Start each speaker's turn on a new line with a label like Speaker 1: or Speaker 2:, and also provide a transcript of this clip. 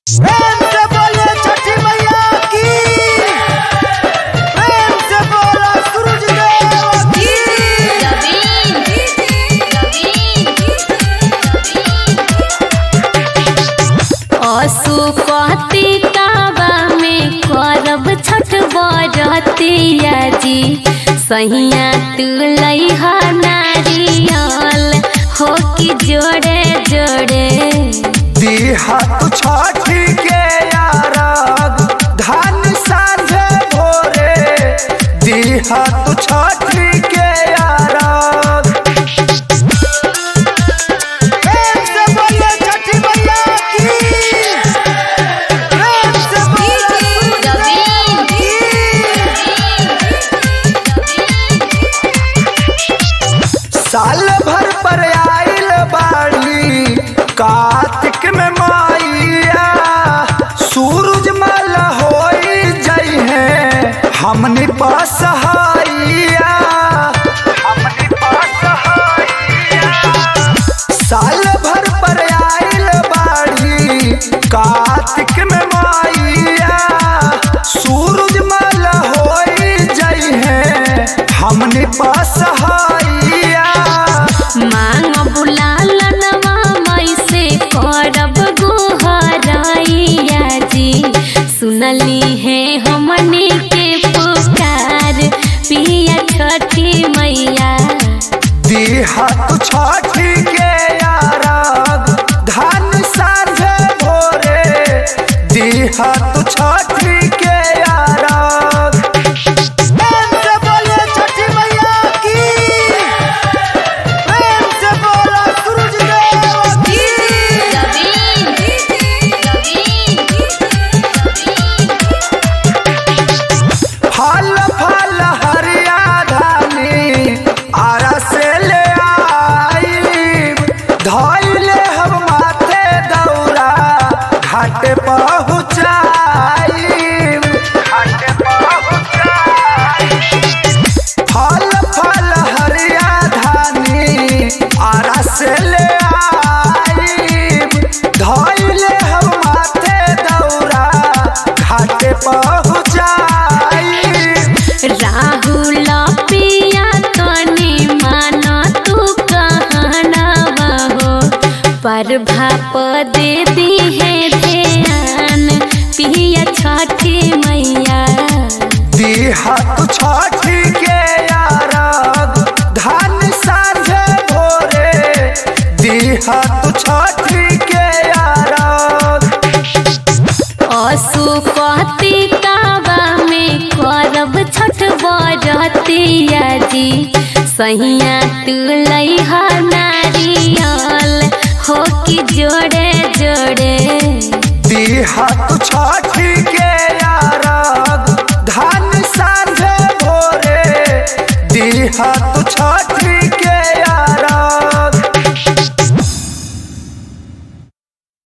Speaker 1: प्रेम से बोलिए छठी मैया की प्रेम से बोला सूरज देव की
Speaker 2: असुपतिकावा में करब छठ बरतिया जी सहिया तू लइहा नारियल हो कि जोड़े जोड़े
Speaker 1: दीहा तू छठी के यारग धन सांझे भोरे दीहा तू छठी के यारग प्रेम से बोलिए छठी मैया की प्रेम से बोलिए सूरज देव साल भर पर आइल बाड़ी कार्तिक में माइया सूरज मल होई जई है हमनी पास हाइया हमनी पास हाइया साल भर पर आइल बाड़ी कार्तिक में माइया सूरज मल होई जई है हमनी पास हाइया
Speaker 2: मांग बुलालनवा मई से करब गुहराइया जी सुनली है हमनी के पुकार पिया छठी मैया
Speaker 1: दीहा तू छठी के यारग धन सांझे भोरे दीहा तू छठी के यारग प्रेम से बोलिए छठी मैया की प्रेम से बोला सूरज देव की फल फल हरिया धानी आरा से ले आई धैले हम माथे दौरा घाट पहुँचाई घाट पहुँचाई फल फल हरिया धानी आरा से ले आई धैले हम माथे दौरा घाट पहुँचाई
Speaker 2: राहुल पिया तनी मान तू कहना हो पर भाप दे दी है ध्यान पिया छठी मैया
Speaker 1: दीहा तू छठी के यारग धन सांझे भोरे दीहा तू छठी के यारग
Speaker 2: असुपतिकावा में करब छठ बरतिया जी सहिया तू लइहा नारियल हो कि जोड़े जोड़े
Speaker 1: दीहा तू छठी